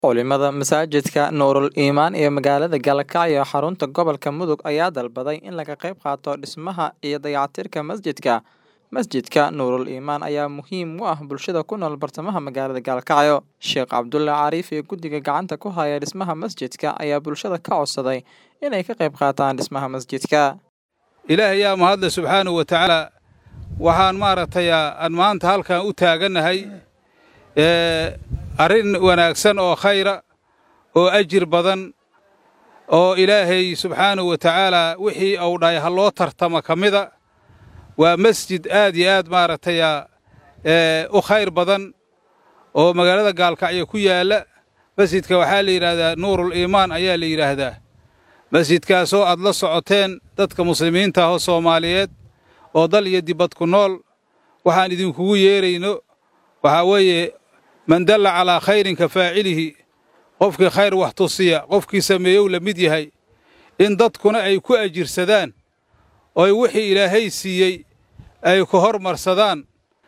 Culimada masaajidka Nuurul Iimaan ee magaalada Galkacyo xarunta gobolka Mudug ayaa dalbaday in laga qayb qaato dhismaha iyo dayactirka masjidka. Masjidka Nuurul Iimaan ayaa muhiim u ah bulshada ku nool bartamaha magaalada Galkacyo. Sheekh Cabdulle Cariif ee guddiga gacanta ku haya dhismaha masjidka ayaa bulshada ka codsaday inay ka qayb qaataan dhismaha masjidka. ilaahay yaa mahadle subxaanahu wa tacaala waxaan maaragtay aan maanta halkan u taagannahay arrin wanaagsan oo khayra oo ajir badan oo ilaahay subxaanahu wa tacaala wixii uu dhahay ha loo tartama ka mida waa masjid aad iyo aad maaragtay u khayr badan oo magaalada gaalkacyo ku yaalla masjidka waxaa la yidhaahdaa nuurul iimaan ayaa la yidhaahdaa masjidkaasoo aad la socoteen dadka muslimiinta ah oo soomaaliyeed oo dal iyo dibad ku nool waxaan idinkugu yeerayno waxaa weeye man dalla calaa khayrin ka faacilihi qofkii khayr wax tusiya qofkii sameeyow la mid yahay in dadkuna ay ku ajirsadaan oy wixii ilaahay siiyey ay ku hormarsadaan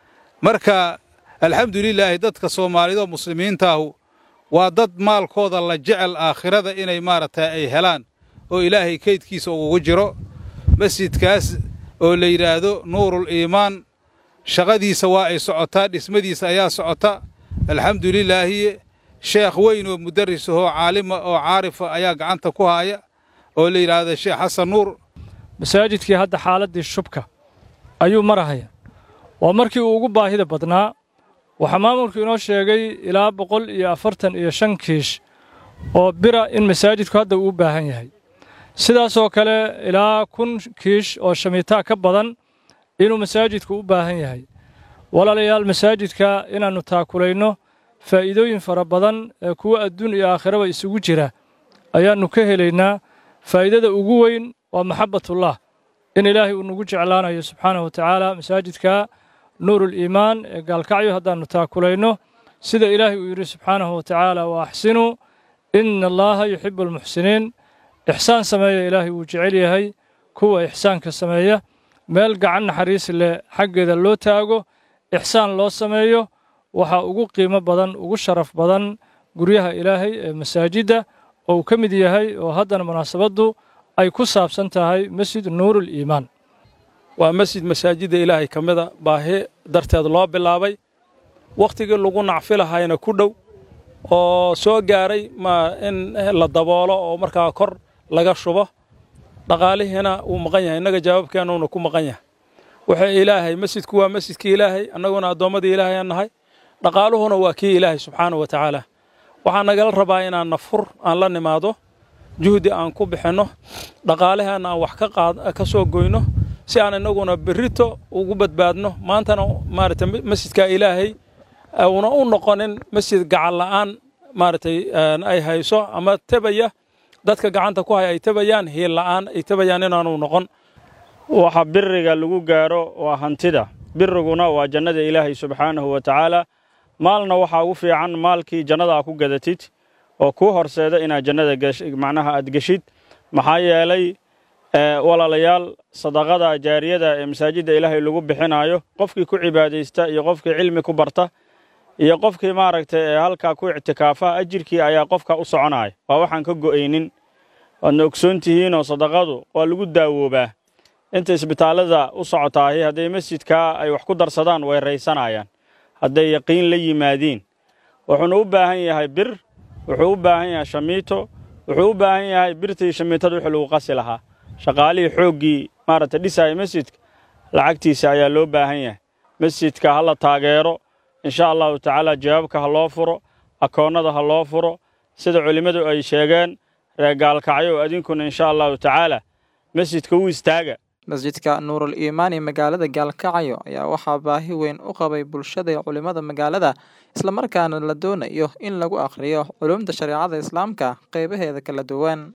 marka alxamdulilaahi dadka soomaaliyeed oo muslimiintaahu waa dad maalkooda la jecel aakhirada inay maaragtay ay helaan oo ilaahay kaydkiisa ugu jiro masjidkaas oo la yidhaahdo nuurul iimaan shaqadiisa waa ay socotaa dhismadiisa ayaa socota alxamdulilaahi sheekh weyn oo mudaris ahoo caalima oo caarifa ayaa gacanta ku haaya oo la yidhaahdo sheekh xasan nuur masaajidkii hadda xaaladdii shubka ayuu marahaya waa markii uu ugu baahida badnaa waxaa maamulku inoo sheegay ilaa boqol iyo afartan iyo shan kiish oo bira in masaajidku hadda uu u baahan yahay sidaasoo kale ilaa kun kiish oo shamiitaa ka badan inuu masaajidku u baahan yahay walaalayaal masaajidka inaannu taakulayno faa'iidooyin fara badan ee kuwa adduun iyo aakhiraba isugu jira ayaannu ka helaynaa faa'iidada ugu weyn waa maxabbatullah in ilaahay uu nagu jeclaanayo subxaanahu wa tacaala masaajidka nuurul iimaan ee gaalkacyo haddaannu taakulayno sida ilaahay uu yidhi subxaanahu wa tacaala wa axsinuu ina allaaha yuxibbu almuxsiniin ixsaan sameeya ilaahay wuu jecel yahay kuwa ixsaanka sameeya meel gacan naxariis leh xaggeeda loo taago ixsaan loo sameeyo waxaa ugu qiimo badan ugu sharaf badan guryaha ilaahay ee masaajidda oo uu ka mid yahay oo haddana munaasabaddu ay ku saabsan tahay masjid nuurul iimaan waa masjid masaajidda ilaahay ka mida baahi darteed loo bilaabay wakhtigii lagu nacfi lahayna ku dhow oo soo gaaray ma in la daboolo oo markaa kor laga shubo dhaqaalihiina wuu maqan yahay innaga jawaabkeennuuna ku maqan yahay wuxuu ilaahay masjidku waa masjidkii ilaahay annaguna addoommadii ilaahay aan nahay dhaqaaluhuna waa kii ilaahay subxaanahu wa tacaala waxaa nagala rabaa inaan nafur aan la nimaado juhdi aan ku bixinno dhaqaalaheenna aan wax ka soo goyno si aan innaguna berrito ugu badbaadno maantana maaragtay masjidka ilaahay una u noqonin masjid gacan la'aan maaragtay ay hayso ama tebaya dadka gacanta ku haya ay tebayaan hiil la'aan ay tebayaan inaanu noqon waxa biriga lagu gaaro waa hantida biriguna waa jannada ilaahay subxaanahu wa tacaala maalna waxaa ugu fiican maalkii jannada ku gadatid oo kuu horseeda inaad jannada macnaha aad geshid maxaa yeelay walaalayaal sadaqada jaariyada ee masaajidda ilaahay lagu bixinaayo qofkii ku cibaadaysta iyo qofkii cilmi ku barta iyo qofkii maaragtay ee halkaa ku ictikaafa ajirkii ayaa qofka u soconaya waa waxaan ka go'aynin waadna ogsoon tihiinoo sadaqadu waa lagu daawoobaa inta isbitaallada u socotaahi hadday masjidkaa ay wax ku darsadaan way raysanayaan hadday yaqiin la yimaadiin wuxuuna u baahan yahay bir wuxuu u baahan yahay shamiito wuxuu u baahan yahay birtii shamiitada wixii lagu qasi lahaa shaqaalihii xooggii maaragtay dhisaaya masjidka lacagtiisa ayaa loo baahan yahay masjidka ha la taageero insha allahu tacaala jawaabka ha loo furo akoonnada ha loo furo sida culimmadu ay sheegeen reer gaalkacyo adinkuna insha allahu tacaala masjidka u istaaga masjidka nuurul iimaan ee magaalada gaalkacyo ayaa waxaa baahi weyn u qabay bulshada iyo culimmada magaalada islamarkaana la doonayo in lagu akhriyo culumta shareecada islaamka qaybaheeda kala duwan